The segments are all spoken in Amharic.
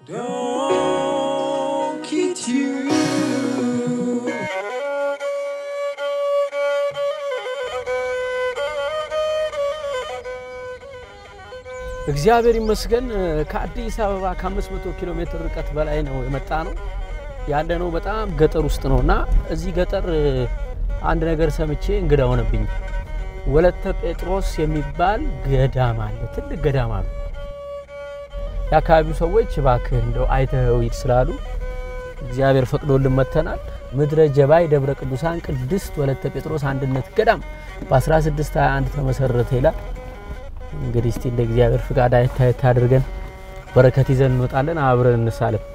Don't kid you. እግዚአብሔር ይመስገን ከአዲስ አበባ ከ500 ኪሎ ሜትር ርቀት በላይ ነው የመጣ ነው ያለ ነው። በጣም ገጠር ውስጥ ነው እና እዚህ ገጠር አንድ ነገር ሰምቼ እንግዳ ሆነብኝ። ወለተ ጴጥሮስ የሚባል ገዳም አለ፣ ትልቅ ገዳም አሉ። የአካባቢው ሰዎች እባክህ እንደው አይተኸው ሂድ ስላሉ እግዚአብሔር ፈቅዶልን መጥተናል። ምድረ ጀባይ ደብረ ቅዱሳን ቅድስት ወለተ ጴጥሮስ አንድነት ገዳም በ1621 ተመሰረተ ይላል። እንግዲህ እስቲ እንደ እግዚአብሔር ፍቃድ አይታየት አድርገን በረከት ይዘን እንወጣለን። አብረን እንሳለም።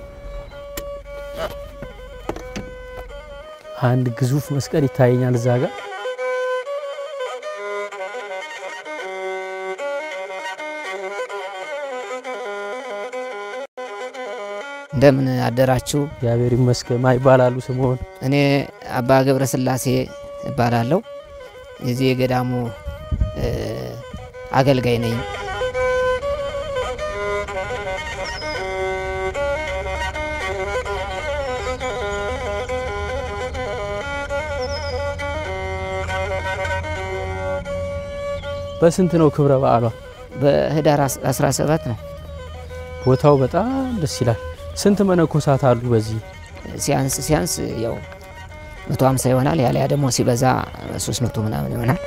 አንድ ግዙፍ መስቀል ይታየኛል እዛ ጋር። እንደምን አደራችሁ? እግዚአብሔር ይመስገን። ማ ይባላሉ ስምሆን? እኔ አባ ገብረ ስላሴ እባላለሁ። የዚህ የገዳሙ እ፣ አገልጋይ ነኝ። በስንት ነው ክብረ በዓሏ? በህዳር 17 ነው። ቦታው በጣም ደስ ይላል። ስንት መነኮሳት አሉ በዚህ? ሲያንስ ሲያንስ ያው 150 ይሆናል። ያለያ ደግሞ ሲበዛ 300 ምናምን ይሆናል።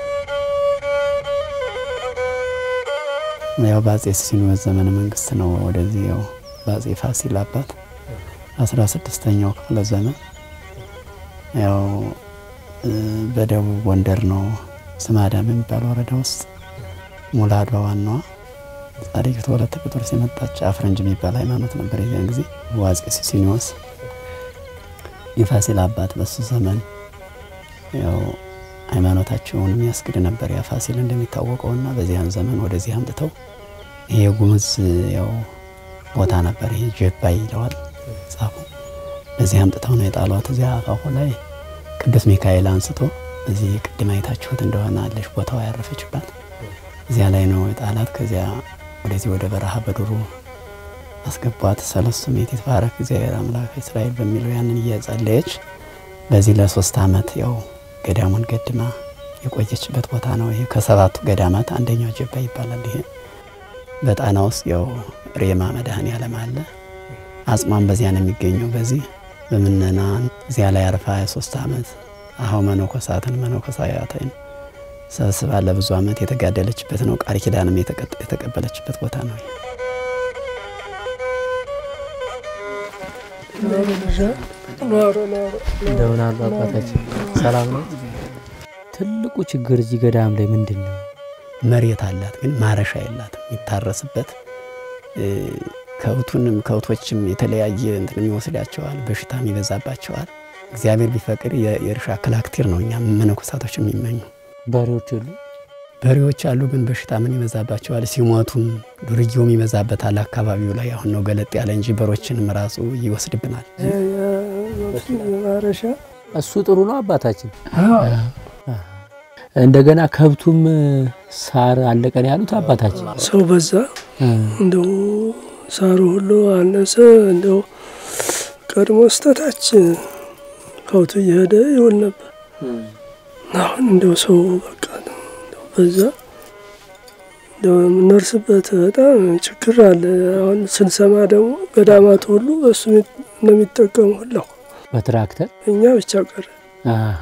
ያው በአጼ ሲኖዶስ ዘመነ መንግስት ነው ወደዚህ ያው በአጼ ፋሲል አባት አስራ ስድስተኛው ክፍለ ዘመን ያው እ፣ በደቡብ ጎንደር ነው ስማዳም የሚባል ወረዳ ውስጥ ሙላዷ ዋናዋ ጻድቂት ወለተ ጴጥሮስ የመጣች አፍረንጅ የሚባል ሃይማኖት ነበር። የዚያን ጊዜ በአጼ ሲሲኒዮስ የፋሲል አባት በሱ ዘመን ያው ሃይማኖታቸውን የሚያስክድ ነበር ያ ፋሲል እንደሚታወቀውና በዚያን ዘመን ወደዚህ አምጥተው ይሄ ጉምዝ ያው ቦታ ነበር። ይሄ ጀባይ ይለዋል ጻፉ። በዚህ አምጥተው ነው የጣሏት። እዚያ አፋፉ ላይ ቅዱስ ሚካኤል አንስቶ እዚህ ቅድም አይታችሁት እንደሆነ አለሽ ቦታዋ ያረፈችባት እዚያ ላይ ነው የጣላት። ከዚያ ወደዚህ ወደ በረሃ በዱሩ አስገቧት። ሰለስቱ ምዕት ይትባረክ እግዚአብሔር አምላክ እስራኤል በሚለው ያንን እየጸለየች በዚህ ለሶስት ዓመት ያው ገዳሙን ገድማ የቆየችበት ቦታ ነው። ይሄ ከሰባቱ ገዳማት አንደኛው ጀባ ይባላል። ይሄ በጣና ውስጥ ያው ሬማ መድኃኔ ዓለም አለ። አጽሟን በዚያ ነው የሚገኘው። በዚህ በምነናን እዚያ ላይ አርፋ 23 ዓመት አሁ መነኮሳትን መነኮሳያትን ሰብስባ ለብዙ ዓመት የተጋደለችበት ነው። ቃል ኪዳንም የተቀ- የተቀበለችበት ቦታ ነው። እንደምን አሉ አባታችን? ሰላም ነው። ትልቁ ችግር እዚህ ገዳም ላይ ምንድን ነው? መሬት አላት ግን ማረሻ የላትም የሚታረስበት እ፣ ከብቱንም ከብቶችም የተለያየ እንትን ይወስዳቸዋል፣ በሽታም ይበዛባቸዋል። እግዚአብሔር ቢፈቅድ የ- የእርሻ ክላክቲር ነው እኛ መነኮሳቶች የሚመኙ በሬዎች የሉ? በሬዎች አሉ፣ ግን በሽታ ምን ይበዛባቸዋል። ሲሞቱም ዱርዬውም ይበዛበታል። አካባቢው ላይ አሁን ነው ገለጥ ያለ እንጂ በሮችንም ራሱ ይወስድብናል። ማረሻ እሱ ጥሩ ነው አባታችን። እንደገና ከብቱም ሳር አለቀን ያሉት አባታችን። ሰው በዛ እንደው ሳሩ ሁሉ አነሰ። እንደው ቀድሞ ስተታች ከብቱ እየሄደ ይውል ነበር። አሁን እንደው ሰው በቃ እንደው በዛ እንደው የምንደርስበት በጣም ችግር አለ። አሁን ስንሰማ ደግሞ ገዳማት ሁሉ በሱ ነው የሚጠቀሙ ሁላው በትራክተር እኛ ብቻ ቀረ። አሃ።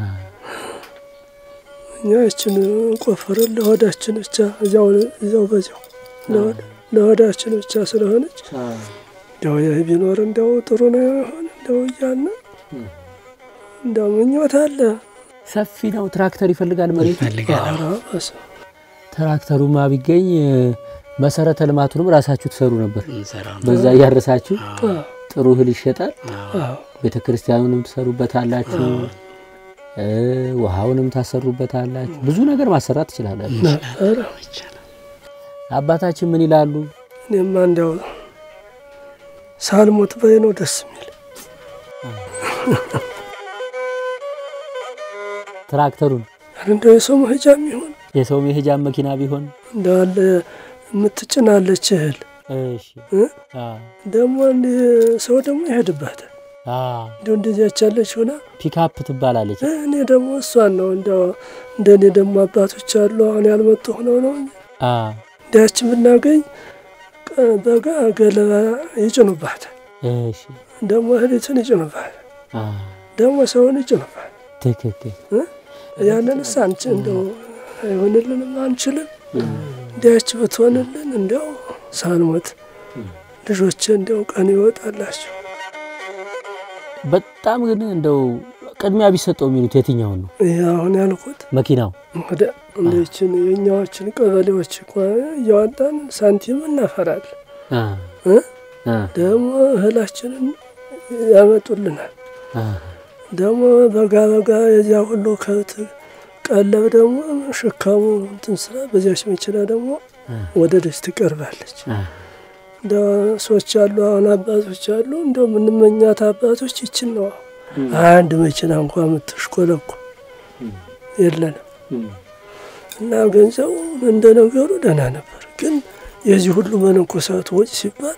እኛ እችን ቆፈርን ለሆዳችን ብቻ እዚያው እዚያው በዚያው ለሆድ- ለሆዳችን ብቻ ስለሆነች እንደው ይህ ቢኖር እንደው ጥሩ ነው የሆነ እንደው እያልን እንደው ምኞት አለ። ሰፊ ነው። ትራክተር ይፈልጋል መሬት። ኧረ በስመ ትራክተሩማ ቢገኝ መሰረተ ልማቱንም ራሳችሁ ትሰሩ ነበር። በዛ እያረሳችሁ አብ። ጥሩ እህል ይሸጣል። አዎ ቤተ ክርስቲያኑንም ትሰሩበታላችሁ፣ እ ውሃውንም ታሰሩበታላችሁ። ብዙ ነገር ማሰራት ትችላላችሁ። ነበረ። አባታችን ምን ይላሉ? እኔማ እንዲያው ሳልሞት በይ ነው ደስ የሚል ትራክተሩን እንደው የሰው መሄጃ የሚሆን የሰው መሄጃ መኪና ቢሆን እንዳለ የምትጭናለች እህል እሺ እ? አ ደግሞ እንዲህ ሰው ደግሞ ይሄድባታል። አ እንዲሁ እንደዚያች ያለች ሆና ፒካፕ ትባላለች። እኔ ደግሞ እሷን ነው እንደው እንደ እኔ ደግሞ አባቶች አሉ አሁን ያልመጡ ሆነው ነው እንጂ አ እንዲያች ብናገኝ ቀ- በጋ ገለባ ይጭኑባታል። እሺ ደግሞ እህሊቱን ይጭኑባታል። አ ደግሞ ሰውን ይጭኑባታል። ትክክል ያንንስ አንቺ እንደው አይሆንልንም አንችልም። እንዲያች ብትሆንልን እንዲያው ሳንሞት ልጆቼ እንዲያው ቀን ይወጣላቸው። በጣም ግን እንደው ቅድሚያ ቢሰጠው የሚሉት የትኛውን ነው? ይህ አሁን ያልኩት መኪናው ወደ እንደችን የእኛዎችን ቀበሌዎች እኮ እያወጣን ሳንቲም እናፈራለን። አ እ? አ ደግሞ እህላችንን ያመጡልናል። አ ደግሞ በጋ በጋ የዚያ ሁሉ ከብት ቀለብ ደግሞ ሸካሙ እንትን ስራ በዚያች መኪና ደግሞ ወደ ደጅ ትቀርባለች። አ እንደ ሰዎች አሉ አሁን አባቶች አሉ እንደ ምንመኛት አባቶች ይችን ነው። አንድ መኪና እንኳ የምትሽኮለኩ የለንም እና ገንዘቡ እንደ ነገሩ ደህና ነበር። ግን የዚህ ሁሉ መነኮሳት ወጪ ሲባል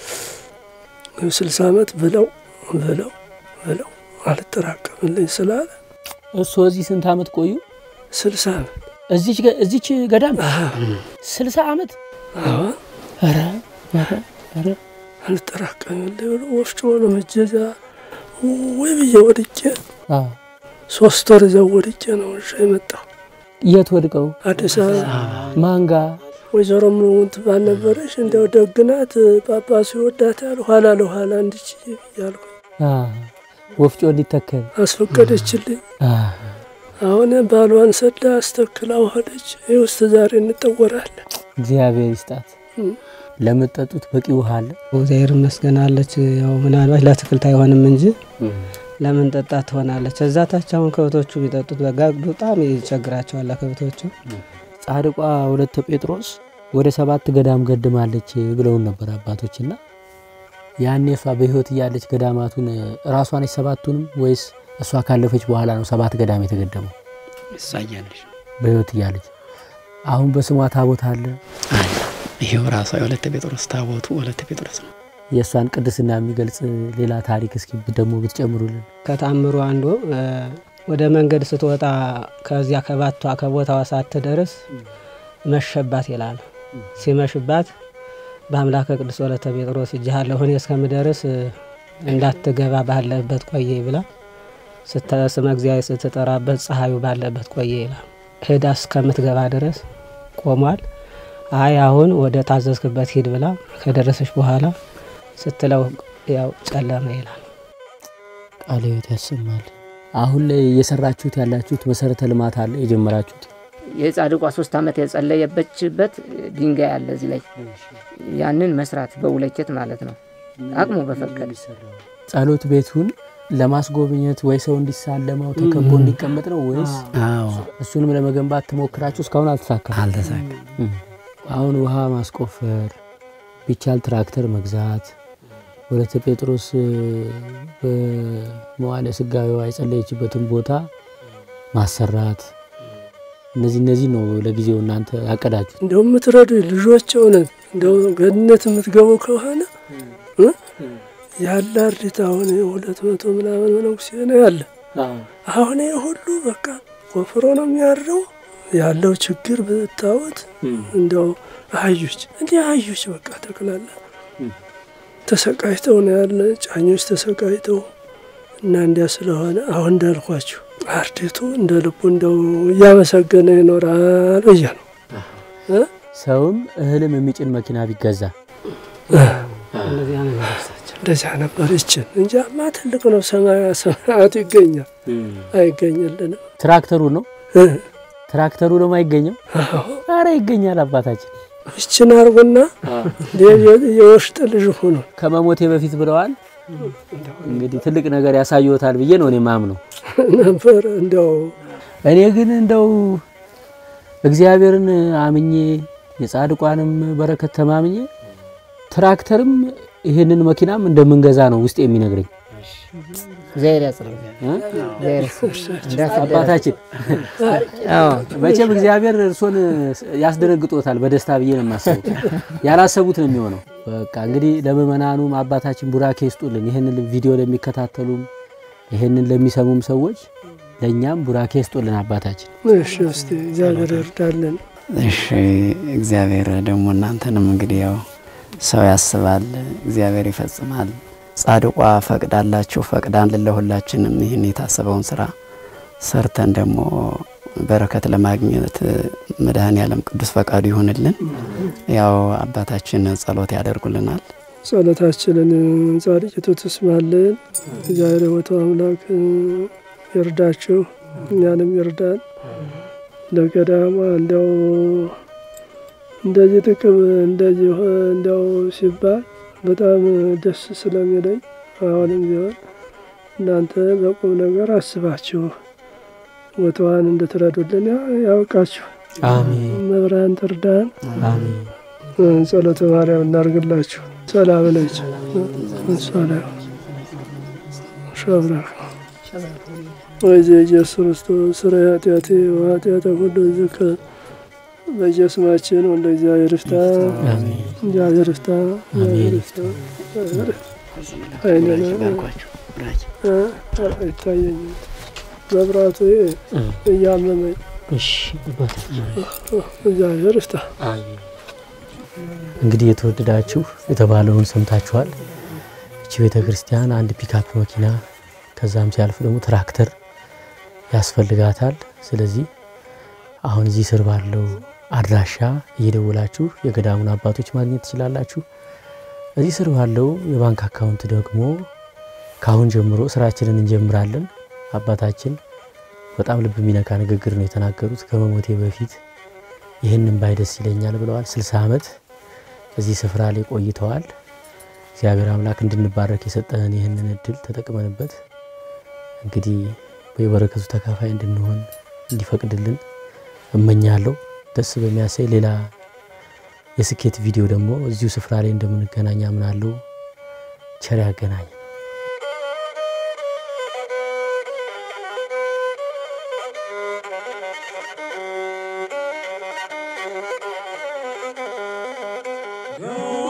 ስልሳ ዓመት ብለው ብለው ብለው አልጠራቀምልኝ ስላለ እሱ እዚህ ስንት ዓመት ቆዩ? ስልሳ ዓመት እዚች ገ- እዚች ገዳም ስልሳ ዓመት አሁን ኧረ ኧረ ኧረ አልጠራቀምልኝ ብሎ ወፍጮ ነው መጀዛ ወይ ብዬ ወድቄ አ ሶስት ወር እዚያው ወድቄ ነው እሺ የመጣው የት ወድቀው አዲስ አበባ ማንጋ ወይዘሮ ምን ትባል ነበረች። እንዲያው ደግናት ጳጳሱ ይወዳታል። ኋላ ለኋላ እንድች ያልኩ አ ወፍጮ እንዲተከል አስፈቀደችልኝ። አ አሁን ባሏን ሰዳ አስተክላ ሄደች። ይህ ውስጥ ዛሬ እንጠወራለን። እግዚአብሔር ይስጣት። እም። ለምትጠጡት በቂ ውሃ አለ። እግዚአብሔር ይመስገን አለች። ያው ምናልባት ለአትክልት አይሆንም እንጂ ለምን ጠጣት ትሆናለች። እዛ ታች አሁን ከብቶቹ ቢጠጡት በጋ በጣም ይቸግራቸዋል ከብቶቹ። ጻድቋ ወለተ ጴጥሮስ ወደ ሰባት ገዳም ገድማለች ብለውን ነበር አባቶችና ያኔ እሷ በሕይወት እያለች ገዳማቱን ራሷ ነች ሰባቱንም ወይስ እሷ ካለፈች በኋላ ነው ሰባት ገዳም የተገደመው? እሷ እያለች በሕይወት እያለች አሁን በስሟ ታቦት አለ። አለ። ይሄው ራሷ የወለተ ጴጥሮስ ታቦቱ ወለተ ጴጥሮስ ነው። የእሷን ቅድስና የሚገልጽ ሌላ ታሪክ እስኪ ደግሞ ብትጨምሩልን። ከታምሩ አንዱ እ፣ ወደ መንገድ ስትወጣ ከዚያ ከባቷ ከቦታዋ ሳትደርስ መሸባት ይላል። ሲመሽባት በአምላከ ቅዱስ ወለተ ጴጥሮስ እጅሃለሁ እኔ እስከምደርስ እ፣ እንዳትገባ ባለበት ቆየ ብላ ስተ- ስመ እግዚአብሔር ስትጠራበት ፀሐዩ ባለበት ቆየ ይላል። ሄዳ እስከምትገባ ድረስ ቆሟል። አይ አሁን ወደ ታዘዝክበት ሂድ ብላ ከደረሰች በኋላ ስትለው ያው ጨለመ ይላል። ቃለ ሕይወት ያሰማል። አሁን ላይ እየሰራችሁት ያላችሁት መሰረተ ልማት አለ የጀመራችሁት? የጻድቋ ሶስት ዓመት የጸለየበችበት ድንጋይ አለ እዚህ ላይ ያንን መስራት በውለኬት ማለት ነው አቅሙ በፈቀደ ጸሎት ቤቱን ለማስጎብኘት ወይ ሰው እንዲሳለመው ተከቦ እንዲቀመጥ ነው ወይስ አዎ እሱንም ለመገንባት ትሞክራችሁ? እስካሁን አልተሳካም። አልተሳካም። አሁን ውሃ ማስቆፈር ቢቻል ትራክተር መግዛት፣ ወለተ ጴጥሮስ እ፣ በመዋዕለ ሥጋዌዋ የጸለየችበትን ቦታ ማሰራት፣ እነዚህ እነዚህ ነው ለጊዜው እናንተ ያቀዳችሁ። እንደው የምትረዱ ልጆች እውነት እንደው ገነት የምትገቡ ከሆነ እ? ያለ አርዲት አሁን ሁለት መቶ ምናምን መነኩሴ ነው ያለ። አሁን ይህ ሁሉ በቃ ቆፍሮ ነው የሚያድረው። ያለው ችግር ብታዩት እንደው አህዮች እንዲህ አህዮች በቃ ጠቅላላ ተሰቃይተው ነው ያለ። ጫኞች ተሰቃይተው እና እንዲያ ስለሆነ አሁን እንዳልኳችሁ አርዲቱ እንደ ልቡ እንደው እያመሰገነ ይኖራል ብዬ ነው። ሰውም እህልም የሚጭን መኪና ቢገዛ እንደዚህ አይነት ነገሮች እንደዚያ ነበር ይችን እንጃማ ትልቅ ነው። ሰማያ ሰማያቱ ይገኛል አይገኝልንም። ትራክተሩ ነው እ? ትራክተሩ ደግሞ አይገኘው። አረ ይገኛል አባታችን ይችን አርጎና የውስጥ ልጅ ሆኖ ከመሞቴ በፊት ብለዋል። እንግዲህ ትልቅ ነገር ያሳየዎታል ብዬ ነው እኔ ማምነው። ነበር እንዲያው እኔ ግን እንደው እግዚአብሔርን አምኜ የጻድቋንም በረከት ተማምኜ ትራክተርም ይህንን መኪናም እንደምንገዛ ነው ውስጥ የሚነግረኝ። እግዚአብሔር ያጽናው። እ? እግዚአብሔር እንዳትደረግ። አባታችን አዎ መቼም እግዚአብሔር እርሶን ያስደነግጦታል በደስታ ብዬ ነው የማስበው። ያላሰቡት ነው የሚሆነው። በቃ እንግዲህ ለምእመናኑም አባታችን ቡራኬ ይስጡልን። ይህንን ቪዲዮ ለሚከታተሉም ይህንን ለሚሰሙም ሰዎች ለእኛም ቡራኬ ይስጡልን አባታችን። እሺ እስቲ እግዚአብሔር ይርዳልን። እሺ እግዚአብሔር ደግሞ እናንተንም እንግዲህ ያው ሰው ያስባል፣ እግዚአብሔር ይፈጽማል። ጻድቋ ፈቅዳላችሁ ፈቅዳን ለሁላችንም ይህን የታሰበውን ስራ ሰርተን ደግሞ በረከት ለማግኘት መድኃኔ ዓለም ቅዱስ ፈቃዱ ይሁንልን። ያው አባታችን ጸሎት ያደርጉልናል። ጸሎታችንን ጻድቂቱ ትስማልን። እግዚአብሔር የቦታው አምላክ ይርዳችሁ፣ እኛንም ይርዳን። ለገዳማ እንዲያው እንደዚህ ጥቅም እንደዚህ ሆ- እንዲያው ሲባል በጣም ደስ ስለሚለኝ አሁንም ቢሆን እናንተ በቁም ነገር አስባችሁ ቦታዋን እንድትረዱልን ያ- ያውቃችሁ። አሜን መብራን ትርዳን። አሜን። ጸሎተ ማርያም እናርግላችሁ። ሰላም ነች። ሰላም ሸብራ ወይዜ ኢየሱስ ክርስቶስ ስረ ኃጢአቴ ወኃጢአተ ሁሉ ዝክር በየስማችን ወንደ እግዚአብሔር ይፍታ። እግዚአብሔር ይፍታ። እግዚአብሔር ይፍታ። አይነነ አይታየኝም መብራቱ እያመመኝ እሺ አባታችን እግዚአብሔር ይፍታ። እንግዲህ የተወደዳችሁ የተባለውን ሰምታችኋል። እቺ ቤተ ክርስቲያን አንድ ፒካፕ መኪና ከዛም ሲያልፍ ደግሞ ትራክተር ያስፈልጋታል። ስለዚህ አሁን እዚህ ስር ባለው አድራሻ እየደወላችሁ የገዳሙን አባቶች ማግኘት ትችላላችሁ። እዚህ ስር ባለው የባንክ አካውንት ደግሞ ከአሁን ጀምሮ ስራችንን እንጀምራለን። አባታችን በጣም ልብ የሚነካ ንግግር ነው የተናገሩት። ከመሞቴ በፊት ይህንን ባይ ደስ ይለኛል ብለዋል። 60 ዓመት እዚህ ስፍራ ላይ ቆይተዋል። እግዚአብሔር አምላክ እንድንባረክ የሰጠንን ይህንን እድል ተጠቅመንበት እንግዲህ በበረከቱ ተካፋይ እንድንሆን እንዲፈቅድልን እመኛለሁ። ደስ በሚያሳይ ሌላ የስኬት ቪዲዮ ደግሞ እዚሁ ስፍራ ላይ እንደምንገናኝ አምናለሁ። ቸር ያገናኝ። Go